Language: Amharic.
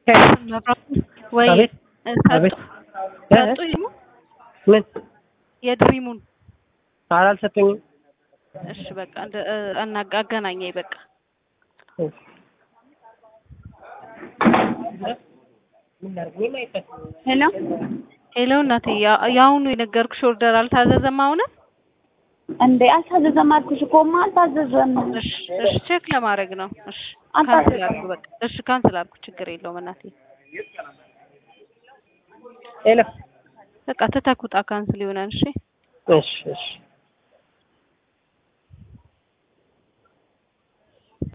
ወይ አቤት ሰጡ አቤት ሰጡ ይሙ ምን የድሪሙን ኧረ አልሰጡኝም። እሺ በቃ እንደ አናጋ አገናኘኝ በቃ ሄሎ ሄሎ እናቴ ያ- የአሁኑ የነገርኩሽ ኦርደር አልታዘዘም አሁንም እንዴ አልታዘዘም አልኩሽ እኮ ማ አልታዘዘም። እሺ እሺ ቼክ ለማድረግ ነው እሺ አልታዘዘም። ካንስል አድርጉ በቃ እሺ ካንስል አድርጉ ችግር የለውም እናቴ ሄሎ በቃ ትተኩጣ ካንስል ይሆናል እሺ እሺ እሺ